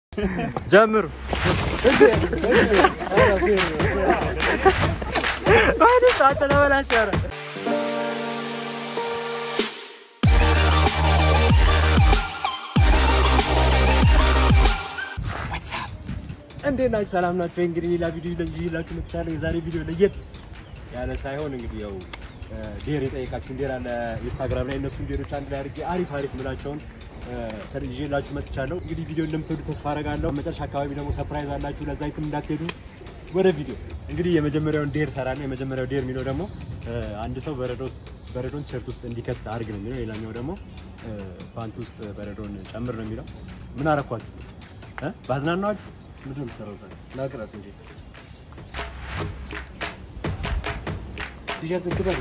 ጀምሩ። አንተ ለበላቸው ኧረ እንዴት ናችሁ? ሰላም ናችሁ? እንግዲህ ሌላ ቪዲዮ ይዤላችሁ መጥቻለሁ። የዛሬ ቪዲዮ ለየት ያለ ሳይሆን እንግዲህ ያው ዴር የጠየቃችሁን ዴር አለ ኢንስታግራም ላይ እነሱን ዴሮች አንድ ላይ አድርጌ አሪፍ አሪፍ ምላቸውን ሰር ይዤላችሁ መጥቻለሁ። እንግዲህ ቪዲዮ እንደምትወዱ ተስፋ አደርጋለሁ። መጨረሻ አካባቢ ደግሞ ሰርፕራይዝ አላችሁ። ለዛ የትም እንዳትሄዱ። ወደ ቪዲዮ እንግዲህ የመጀመሪያውን ዴር ሰራለሁ። የመጀመሪያው ዴር የሚለው ደግሞ አንድ ሰው በረዶ በረዶን ቲሸርት ውስጥ እንዲከት አድርግ ነው የሚለው። ሌላኛው ደግሞ ፓንት ውስጥ በረዶን ጨምር ነው የሚለው። ምን አረኳችሁ? ባዝናናችሁ ምንድን ነው የምትሰራው? እዛ ላቅራስ እንጂ ቲሸርት ክተት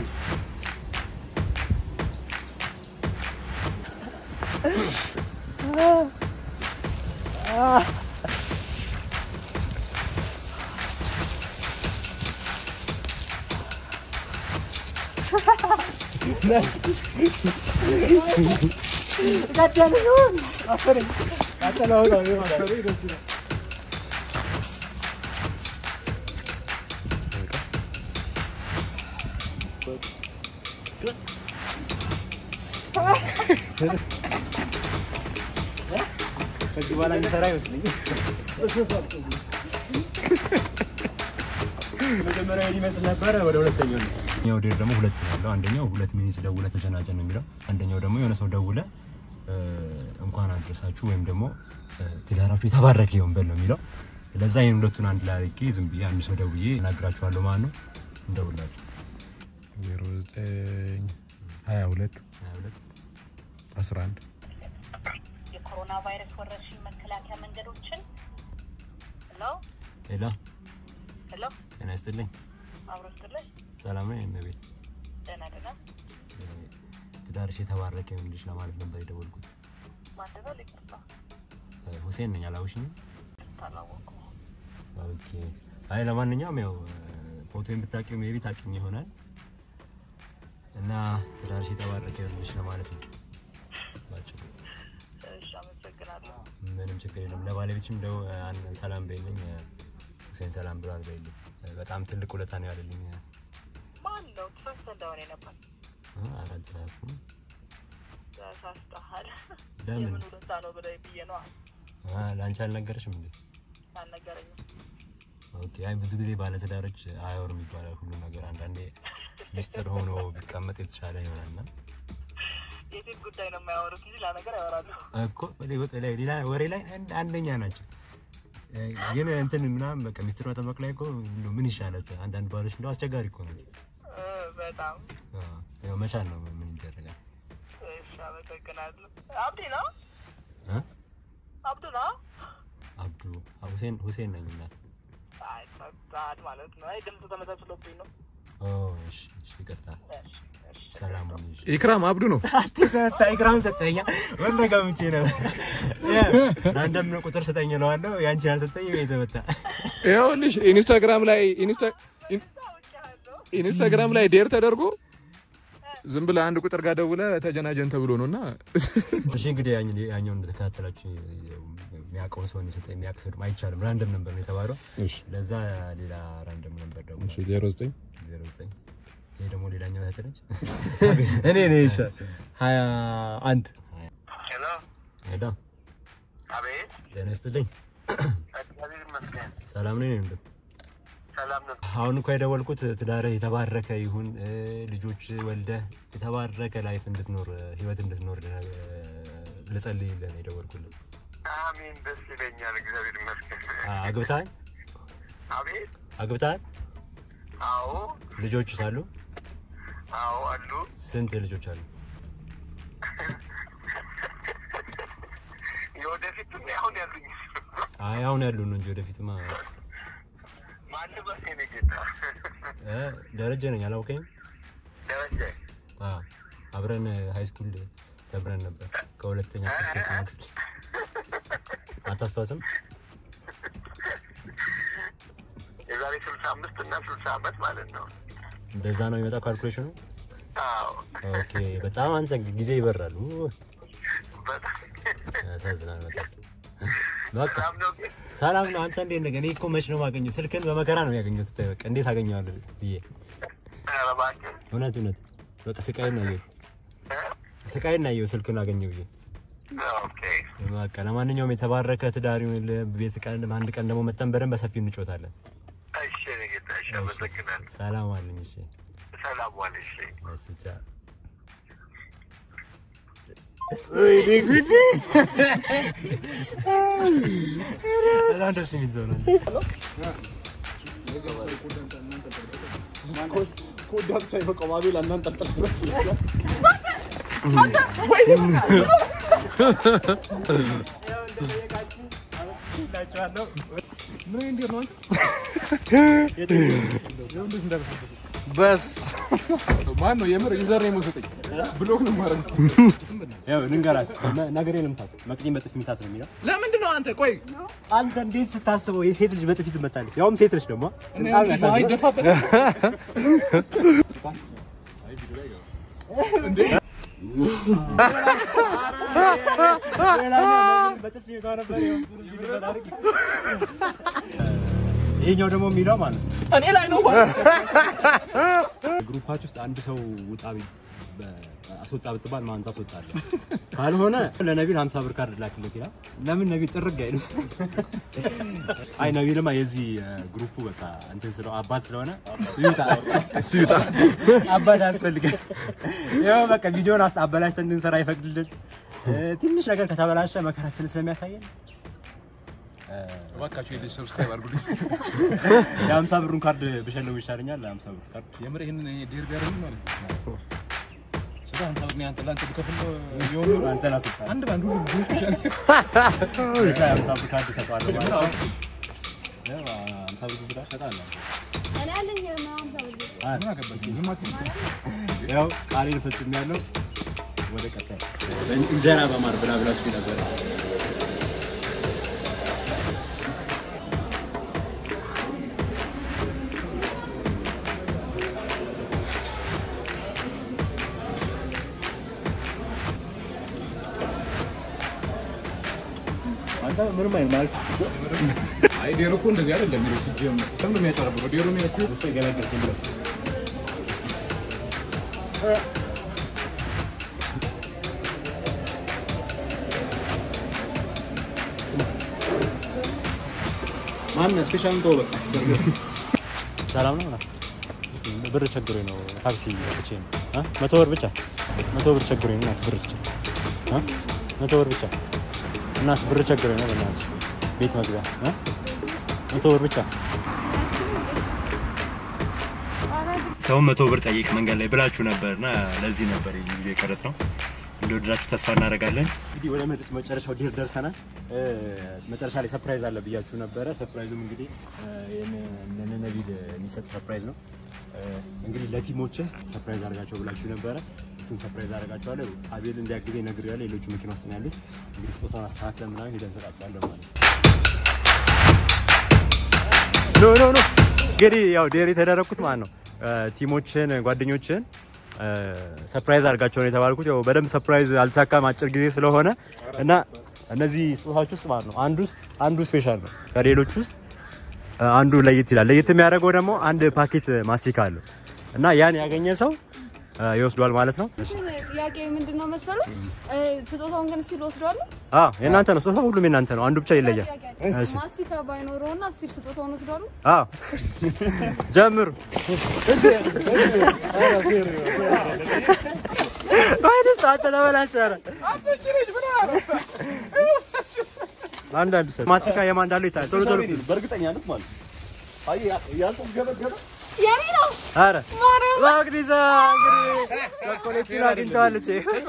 ከዚህ በኋላ የሚሰራ አይመስለኝም። መጀመሪያ ይመስል ነበረ። ወደ ሁለተኛው ነው። ያው ዴር ደግሞ ሁለት ነው ያለው። አንደኛው ሁለት ሚኒት ደውለ ተጨናጨን ነው የሚለው። አንደኛው ደግሞ የሆነ ሰው ደውለ እንኳን አድረሳችሁ ወይም ደግሞ ትዳራችሁ የተባረከ ይሁን በል ነው የሚለው። ለዛ ይህን ሁለቱን አንድ ላይ አድርጌ ዝም ብዬ አንድ ሰው ደውዬ እነግራችኋለሁ ማለት ነው። እንደውላችሁ ዜሮ ዘጠኝ ሀያ ሁለት አስራ አንድ የኮሮና ቫይረስ ወረርሽኝ መከላከያ መንገዶችን ሄሎ ሌላ ሄሎ ጤና ይስጥልኝ። አብሮ ስትልኝ ሰላም ነው የእመቤት ደህና ደህና ትዳርሽ የተባረከ ይሁንልሽ ለማለት ነበር የደወልኩት። ማንደበል ይቅርታ ሁሴን ነኝ። አላውሽኝም? ታላወቁ ኦኬ። አይ ለማንኛውም ያው ፎቶ የምታውቂው ሜቢ ታውቂኝ ይሆናል እና ትዳርሽ የተባረከ ይሁንልሽ ለማለት ነው ባጭሩ። እሺ አመሰግናለሁ ምንም ችግር የለም። ለባለቤትሽም እንደው አን- ሰላም በይልኝ። ሁሴን ሰላም ብሏል በይልኝ። በጣም ትልቅ ውለታ ነው ያለልኝ። ማን ነው ትፈስ እንደሆነ ነበር አራት ሰዓት ነው። ተሳስተሃል ለምን? የምን ሁለታ ነው ብለህ ብዬ ነው አ፣ ለአንቺ አልነገረሽም እንዴ? አልነገረኝም ኦኬ። አይ ብዙ ጊዜ ባለትዳሮች አያወሩም ይባላል ሁሉ ነገር። አንዳንዴ ሚስጥር ሆኖ ቢቀመጥ የተሻለ ይሆናልና የሴት ጉዳይ ነው የማያወሩት እንጂ ሌላ ነገር ያወራሉ እኮ ወደ- ወደ- ላይ- ሌላ ወሬ ላይ አንድ- አንደኛ ናቸው። እ፣ ግን እንትን ምናምን በቃ ሚስጥር መጠበቅ ላይ እኮ እንደው ምን ይሻላል? አንዳንድ ባሎች እንደው አስቸጋሪ እኮ ነው። እ፣ በጣም አ፣ ያው መቻል ነው ምን ይደረጋል። እሺ አመሰግናለሁ አብዲ ነው እ? አብዱ ነው አብዱ ሁሴን ሁሴን ነኝ እናት። አይ ሰጣል ማለት ነው አይ ድምፁ ተመሳስሎብኝ ነው ኦ እሺ እሺ፣ ይቅርታ። እሺ እሺ ሰላም ሁኚ። እሺ። ኢክራም አብዱ ነው። አትሰጣ ኢክራም ሰጠኛ ወንደ ገምቼ ነው አንደም ቁጥር ስጠኝ እለዋለሁ። ያንቺ ያልሰጠኝ የተመታ ይኸውልሽ ኢንስታግራም ላይ ኢንስታ- ኢን- ኢንስታግራም ላይ ዴር ተደርጎ ዝም ብለህ አንድ ቁጥር ጋር ደውለህ ተጀናጀን ተብሎ ነው እና እሺ እንግዲህ ያኝ ያኛውን እንደተከታተላችሁ የሚያውቀውን ሰው የሰጠኝ የሚያውቅ ሰው ደግሞ አይቻልም። ራንደም ነበር ነው የተባለው። ለዛ ሌላ ራንደም ነበር ደግሞ ዜሮ ዘጠኝ ዜሮ ዘጠኝ ይሄ ደግሞ ሌላኛው እህት ነች። እኔ ነኝ ይሻ ሀያ አንድ ሄሎ ሄዳ አቤት ጤና ይስጥልኝ። እግዚአብሔር ይመስገን ሰላም ነኝ እንዴ? ሰላም ነው አሁን እንኳ የደወልኩት ትዳርህ የተባረከ ይሁን እ፣ ልጆች ወልደህ የተባረከ ላይፍ እንድትኖር እ፣ ህይወት እንድትኖር እ፣ ልጸልይልህ ነው የደወልኩልህ። አሜን ደስ ይለኛል እግዚአብሔር ይመስገን አ- አግብተሃል? አቤት አግብተሃል? አዎ ልጆች ሳሉ አዎ አሉ ስንት ልጆች አሉ? የወደፊትም አሁን ያሉኝ አይ አሁን ያሉ ነው እንጂ ወደፊትማ ማን በሴ ነው ጌታ እ፣ ደረጀ ነኝ አላውቀኝም? ደረጀ አ አብረን ሃይ ስኩል ተምረን ነበር ከሁለተኛ እስከ ሶስተኛ ክፍል። አታስታውስም? የዛሬ ስልሳ አምስት እና ስልሳ አመት ማለት ነው እንደዛ ነው የሚመጣው ካልኩሌሽኑ። አዎ ኦኬ በጣም አንተ ጊዜ ይበራል። ኡ፣ በጣም ያሳዝናል በጣም በቃ ሰላም ነው ግን ሰላም ነው። አንተ እንዴት ነህ? እኔ እኮ መች ነው የማገኘው? ስልክን በመከራ ነው ያገኘሁት። ብታይ በቃ እንዴት አገኘዋለሁ ብዬ ኧረ እባክህ እውነት እውነት በቃ ስቃይን ነው ያየሁት። እ? ስቃይን ነው ያየሁት ስልክን አገኘው ብዬ ኦኬ በቃ ለማንኛውም የተባረከ ትዳር ይሁን። ቤት ቀን አንድ ቀን ደግሞ መተን በደንብ በሰፊው እንጮታለን። እሺ እኔ ጌታ እሺ አመሰግናለሁ ሰላም አለኝ። እሺ ሰላም ዋል እሺ መስጫ በጣም ደስ የሚል ሰው ነው። ኮዳ ብቻ ይበቃው አቤል እናንጠልጥልበት ምን እንዴት ነው አንተ? በስ ማን ነው የምር ዩዘር ነው የምሰጠኝ? ብሎክ ነው ማረግ። ያው ልንገራት ነገሬ ልምታት መቅዲን በጥፊ ምታት ነው የሚለው። ለምንድን ነው አንተ? ቆይ አንተ እንዴት ስታስበው የሴት ልጅ በጥፊ ትመታለች? ያውም ሴት ልጅ ደግሞ በጣም ያሳዝናል። አይደፋበት በጥፊ መታው ነበር። ያው ይሄኛው ደግሞ የሚለው ማለት ነው እኔ ላይ ነው ግሩፓች ውስጥ አንድ ሰው ውጣ ቢ- በ- አስወጣ ብትባል ማን ታስወጣለህ? ካልሆነ ለነቢል 50 ብር ካርድ ላክለት ይላል። ለምን ነቢል ጥርግ አይልም? አይ ነቢልማ የዚህ ግሩፑ በቃ እንትን ስለው አባት ስለሆነ እሱ ይውጣ እሱ ይውጣ። አባት አያስፈልግም። ይኸው በቃ ቪዲዮን አስ አበላሽተን እንድንሰራ አይፈቅድልን። እ፣ ትንሽ ነገር ከተበላሸ መከራችንን ስለሚያሳየን እባካችሁ የልጅ ሰብስክራይብ አድርጉልኝ። የሀምሳ ብሩን ካርድ ብሸለው ይሻለኛል። ለሀምሳ ብር ካርድ የምር ይሄንን ዴር ቢያደርጉ ማለት ነው። ስለ አንተ እኔ አንተ ለአንተ ብከፍል የሆኑ አንተን አስወጣለሁ። አንድ ባንዱ ብዙ ይሻል። የሀምሳ ብር ካርድ እሰጠዋለሁ ማለት ነው። ያው ሀምሳ ብር ብላ እሰጣለሁ። እኔ አለኝ ምናምን ሰው ምን አገባች? ዝም አትበል። ያው ቃሌን ፈጽሜያለሁ። ወደ ቀጣይ እንጀራ በማር ብላ ብላችሁ ነበር። አንተ ምንም አይልም ማለት አይ ዴሮ እኮ እንደዚህ አይደለም የሚለው ሲጀምር። ለምን ነው የሚያጨረብረው? ዴሮ የሚያክል እሱ የገለገልኩኝ ብለው ማን ስፔሻል ተው በቃ ሰላም ነው ምናምን ብር ቸግሮኝ ነው ታክሲ ወጥቼ ነው እ መቶ ብር ብቻ መቶ ብር ቸግሮኝ ነው እናት ብር ስጭ እ መቶ ብር ብቻ እናት ብር ቸግሮኝ ነው በእናትሽ ቤት መግቢያ እ መቶ ብር ብቻ ሰው መቶ ብር ጠይቅ መንገድ ላይ ብላችሁ ነበር እና ለዚህ ነበር ይህ ቪዲዮ የቀረጽ ነው። እንደወደዳችሁ ተስፋ እናደርጋለን። እንግዲህ ወደ መጠጥ መጨረሻው ዲር ደርሰናል። እ፣ መጨረሻ ላይ ሰርፕራይዝ አለ ብያችሁ ነበረ። ሰርፕራይዙም እንግዲህ ለነነቢል የሚሰጥ ሰርፕራይዝ ነው። እ፣ እንግዲህ ለቲሞች ሰርፕራይዝ አድርጋቸው ብላችሁ ነበረ። እሱን ሰርፕራይዝ አደርጋቸዋለሁ። አቤል እንዲያግዘኝ ነግሬዋለሁ። ሌሎቹ መኪና ውስጥ ነው ያሉት። እንግዲህ ስጦታውን አስተካክለን ምናምን ሄደን እንሰጣቸዋለን ማለት ነው። ኖ ኖ ኖ እንግዲህ ያው ዴር የተደረግኩት ማለት ነው ቲሞችን ጓደኞችን ሰርፕራይዝ አድርጋቸው ነው የተባልኩት። ያው በደንብ ሰርፕራይዝ አልተሳካም አጭር ጊዜ ስለሆነ እና እነዚህ ስጦታዎች ውስጥ ማለት ነው አንዱ ውስጥ አንዱ ስፔሻል ነው ከሌሎች ውስጥ እ፣ አንዱ ለየት ይላል። ለየት የሚያደርገው ደግሞ አንድ ፓኬት ማስቲካ አለው እና ያን ያገኘ ሰው እ፣ ይወስዷል ማለት ነው። ጥያቄ ምንድን ነው መሰለህ? እ፣ ስጦታውን ግን ስቲል ወስደዋለሁ። አዎ የእናንተ ነው ስጦታ፣ ሁሉም የእናንተ ነው። አንዱ ብቻ ይለያል። እሺ ማስቲካ ባይኖረውና ስቲል ስጦታውን ወስደዋለሁ። አዎ ጀምሩ። ወይስ አንተ ተበላሸህ? ኧረ አንዳንድ ሰው ማስቲካ የማን እንዳለው ይታያል። ቶሎ ቶሎ በእርግጠኛነት ማለት ነው። አይ ያልተገበገበ የኔ ነው። ኧረ ማግኒዛ እንግዲህ ቸኮሌቱን አግኝተዋለች።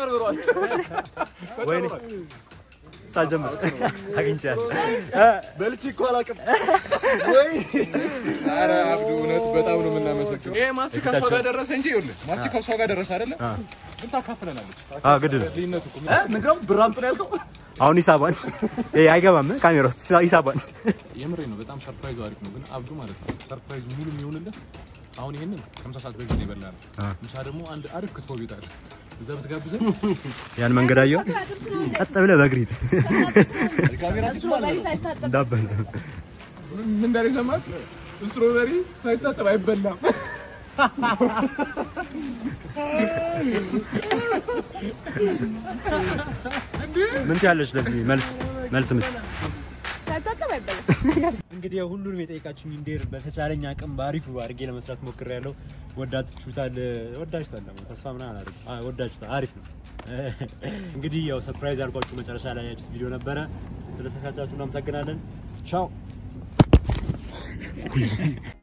ወይኔ ሳልጀምር አግኝቻለሁ። እ፣ በልቼ እኮ አላውቅም ወይ ኧረ አብዱ እውነት በጣም ነው የምናመሰግነው። ይሄ ማስቲካ እሷ ጋር ደረሰ እንጂ ይኸውልህ ማስቲካ እሷ ጋር ደረሰ አይደለ? ግን ታካፍለናለች። አዎ ግድ ነው። ልዩነቱ እኮ እ? ንገረው ብር አምጡ ነው ያልከው አሁን ሂሳቧን ይሄ አይገባም ካሜራ ውስጥ ሂሳቧን የምሬ ነው። በጣም ሰርፕራይዙ አሪፍ ነው። ግን አብዱ ማለት ነው ሰርፕራይዙ ሙሉ የሚሆንለት አሁን ይሄንን ከምሳ ሰዓት በፊት ነው የበላነው። ምሳ ደግሞ አንድ አሪፍ ክትፎ ቤት አለ። እዛ ብትጋብዘን ያን መንገድ አየሁ። ቀጥ ብለህ በእግር ሂድ። ስትሮበሪ ሳይታጠብ እንዳበል ምን እንዳለ ሰማት? ስትሮበሪ ሳይታጠብ አይበላም። ምን ትያለሽ? ለዚህ መልስ መልስ ምን ሳይታጠብ አይበላም። እንግዲህ ያው ሁሉንም የጠየቃችሁኝ እንዴር በተቻለኝ አቅም በአሪፉ አድርጌ ለመስራት ሞክሬያለሁ። ወዳችሁታል፣ ወዳችሁታል ደግሞ ተስፋ ምናምን አላደርግም። አዎ ወዳችሁታል፣ አሪፍ ነው። እንግዲህ ያው ሰርፕራይዝ አድርጓችሁ መጨረሻ ላይ ያያችሁት ቪዲዮ ነበረ። ስለተከታተላችሁ እናመሰግናለን። ቻው